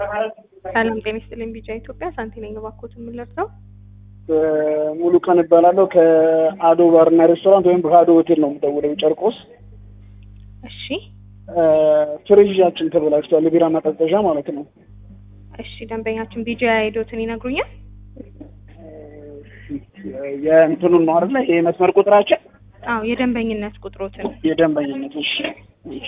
ሰላም ጤና ይስጥልኝ። ቢጫ ኢትዮጵያ ሳንቲ ነኝ። እባክዎት የምንለብሰው ሙሉ ቀን እባላለሁ ከአዶ ባርና ሬስቶራንት ወይም ከአዶ ሆቴል ነው የምደውለው ጨርቆስ። እሺ ፍሪጃችን ተበላሽቷል፣ የቢራ ማቀዝቀዣ ማለት ነው። እሺ ደንበኛችን ቢጃ አይዶትን ይነግሩኛል? የእንትኑን ነው አይደለ? ይሄ መስመር ቁጥራችን አዎ የደንበኝነት ቁጥሮትን የደንበኝነት እሺ እሺ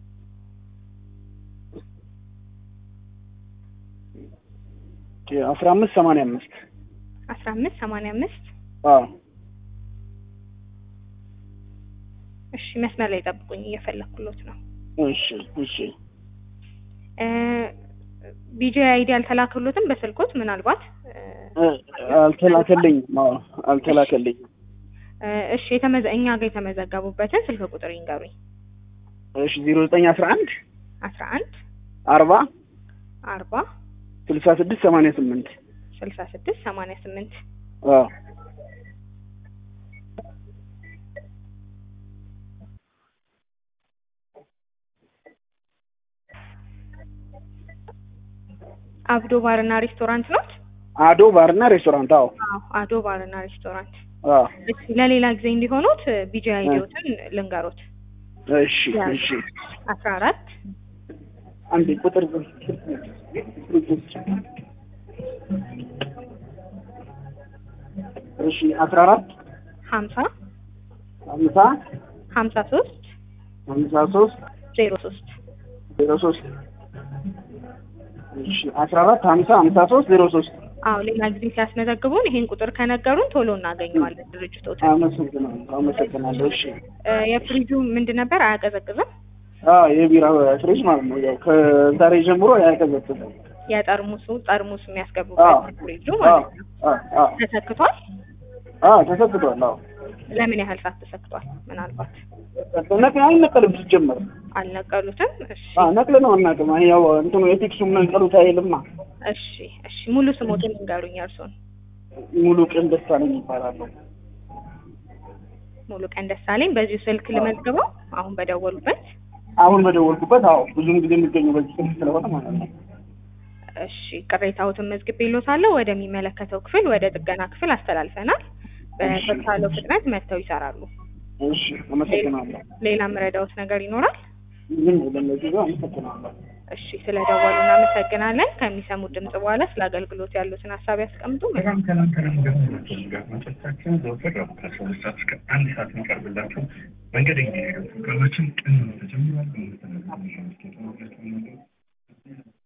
አስራ አምስት ሰማንያ አምስት አስራ አምስት ሰማንያ አምስት አዎ እሺ መስመር ላይ ጠብቁኝ፣ እየፈለኩሎት ነው። እሺ እሺ ቢጂ አይዲ አልተላከሎትም በስልኮት ምናልባት አልተላከልኝም። አዎ አልተላከልኝም። እሺ የተመዘ እኛ ጋር የተመዘገቡበትን ስልክ ቁጥር ይንገሩኝ። እሺ ዜሮ ዘጠኝ አስራ አንድ አስራ አንድ አርባ አርባ ስልሳ ስድስት ሰማንያ ስምንት ስልሳ ስድስት ሰማንያ ስምንት አዎ አብዶ ባርና ሬስቶራንት ነው። አዶ ባርና ሬስቶራንት አዎ አዎ አዶ ባርና ሬስቶራንት። አዎ እሺ ለሌላ ጊዜ እንዲሆኑት ቢጂ አይዲዎትን ልንገሮት። እሺ እሺ አስራ አራት አንዴ ቁጥር እሺ አስራ አራት ሀምሳ ሀምሳ ሀምሳ ሶስት ሀምሳ ሶስት ዜሮ ሶስት ዜሮ ሶስት እሺ አስራ አራት ሀምሳ ሀምሳ ሶስት ዜሮ ሶስት አዎ ሌላ ጊዜ ሲያስመዘግቡን ይሄን ቁጥር ከነገሩን ቶሎ እናገኘዋለን ድርጅቶትን። አመሰግናለሁ አመሰግናለሁ። እሺ የፍሪጁ ምንድን ነበር አያቀዘቅዝም? አዎ የቢራ ፍሪጅ ማለት ነው። ያው ከዛሬ ጀምሮ ያቀዘቅዛል። የጠርሙሱ ጠርሙስ የሚያስገቡበት ፍሪጁ ማለት ነው። ተሰክቷል? አዎ ተሰክቷል። አዎ ለምን ያህል ሰዓት ተሰክቷል? ምናልባት ነቅ አይነቀልም ሲጀመር አልነቀሉትም። እሺ አዎ ነቅል ነው አናውቅም። ያው እንትኑ የቴክሱ መንቀሉት አይልማ። እሺ እሺ ሙሉ ስሞትን ንገሩኝ እርሶን። ሙሉ ቀን ደሳለኝ ይባላለሁ። ሙሉ ቀን ደሳለኝ። በዚሁ ስልክ ልመዝግበው አሁን በደወሉበት። አሁን በደወልኩበት። አዎ ብዙም ጊዜ የሚገኘው በዚህ ስልክ ስለሆነ ማለት ነው። እሺ ቅሬታዎትን መዝግቤልዎታለሁ። ወደሚመለከተው ክፍል ወደ ጥገና ክፍል አስተላልፈናል። በተቻለው ፍጥነት መጥተው ይሰራሉ። እሺ አመሰግናለሁ። ሌላ ምረዳዎት ነገር ይኖራል? ዝም ለነዚህ ጋር አመሰግናለሁ። እሺ ስለደወሉ እናመሰግናለን። ከሚሰሙት ድምጽ በኋላ ስለ አገልግሎት ያሉትን ሀሳብ ያስቀምጡ። በጣም ሰላም ሰላም ገናቶች ጋር መጨረሻችን ዘወትር ረቡዕ ከአስራ ሁለት ሰዓት እስከ አንድ ሰዓት የሚቀርብላችሁ መንገደኛ ፕሮግራማችን ቀን ተጀምሯል። በመስተናገድ